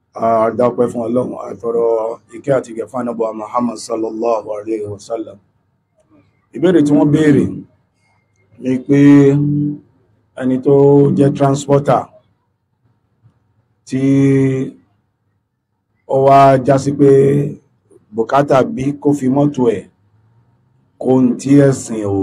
àdápẹ́ fún ọlọ́run àtọrọ ìkẹ́ àti ìgẹ̀ fún ànábì Muhammad sallallahu alaihi wasallam ìbéèrè tí wọ́n béèrè ni pé ẹni tó jẹ́ transporter tí ó wá já sí pé bùkátà bí kó fi mọ́tò ẹ̀ kó ń tí ẹ̀sìn ò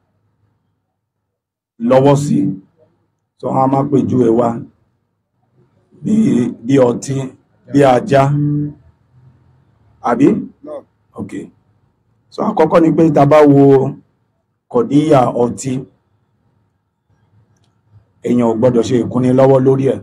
lọ́wọ́ sí tó wọ́n á má pèjú ẹ wá bí bí ọtí bí ajá àbí ok so àkọ́kọ́ ni pé tá bá wo kọ̀díyà ọtí èèyàn ò gbọ́dọ̀ ṣe ìkúnni lọ́wọ́ lórí ẹ̀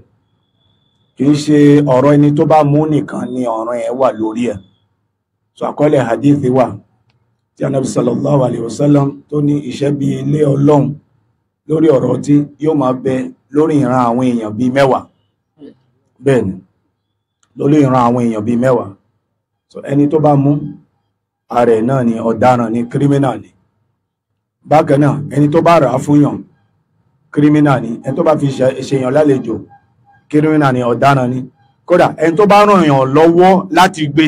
kì í ṣe ọ̀rọ̀ ẹni tó bá mú nìkan ni ọ̀ràn ẹ̀ wà lórí ẹ̀ so àkọọ́lẹ̀ hadithi wà tí anabi sallallahu alayhi wa sallam tó ní iṣẹ́ bí ilé ọlọ́run lórí ọ̀rọ̀ ọtí yóò máa bẹ lórí ìran àwọn èèyàn bíi mẹ́wàá bẹ́ẹ̀ ni lórí ìran àwọn èèyàn bíi mẹ́wàá so ẹni tó bá mú ààrẹ náà ni ọ̀daràn ni kírímínà ni bákan náà ẹni tó bá rà á fún yàn kírímínà ni ẹni tó bá fi ṣèyàn lálejò kírímínà ni ọ̀daràn ni kódà ẹni tó bá ràn yàn lọ́wọ́ láti gbé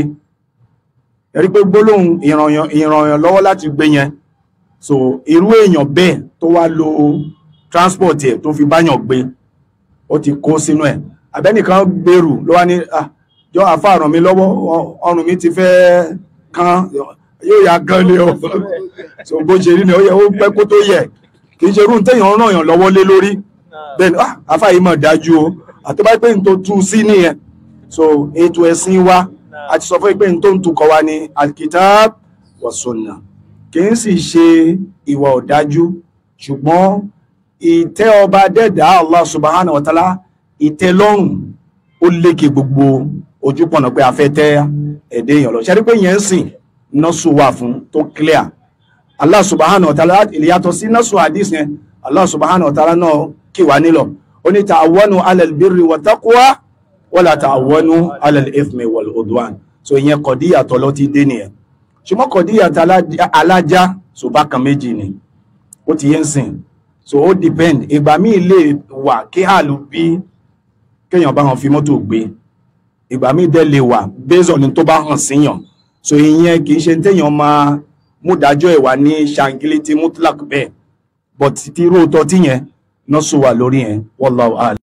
ẹ̀rí pé gbólóhùn ìrànyàn lọ́wọ́ láti gbé yẹn so irú èèyàn bẹ́ẹ̀ tó wá lo transport ẹ̀ tó fi báyàn gbé ó ti kó sínú ẹ̀ abẹ́nìkan gbèrú ló wá ní jọ àfáà ràn mí lọ́wọ́ ọrùn mi ti fẹ́ kán yóò yá gan ni o so bó ṣe rí ni ó yẹ ó pẹ́ kó tó yẹ kì í ṣe irú téèyàn ràn yàn lọ́wọ́ lé lórí bẹ́ẹ̀ ni àfáà yìí mọ̀ dájú o àtọ́bá pé n tó tú sí nìyẹn so ètò ẹ̀sìn wa a ti sọ fún pé n tó ń tukọ̀ wa ni alkitab wa sunna kì í sì ṣe ìwà ọ̀dájú ṣùgbọ́n ìtẹ́ ọba dẹ́dà Allah subhanahu wa ta'ala ìtẹ́lọ́rùn ó lékè gbogbo ojúpọ̀nà pé a fẹ́ tẹ́ ẹ̀dẹ́ èèyàn lọ ṣẹ́rí pé yẹn ń sìn nọ́sù wà fún tó clear Allah subhanahu wa ta'ala ìyàtọ̀ sí nọ́sù hadith yẹn Allah subhanahu wa ta'ala náà kì wá nílọ̀ ó ní ta'awanu ala al-birri wa taqwa wala ta'awanu ala al-ithmi wal udwan so ìyẹn kọ̀díyàtọ̀ lọ ti dé nìyẹn ṣùgbọ́n kọ̀díyàtọ̀ alájá so bákan méjì ni ó ti yẹn sìn so ó depend ìgbà míì lè wà kí àlù bí kéèyàn bá hàn fi mọ́tò gbé ìgbà míì dẹ̀ lè wà based on tó bá hàn síyàn so ìyẹn kì í ṣe téèyàn máa múdájọ́ ìwà ní ṣàǹgílítì mutlak bẹ́ẹ̀ but tí róòtọ́ tíyẹn náà sọ wà lórí yẹn wallahu a'lam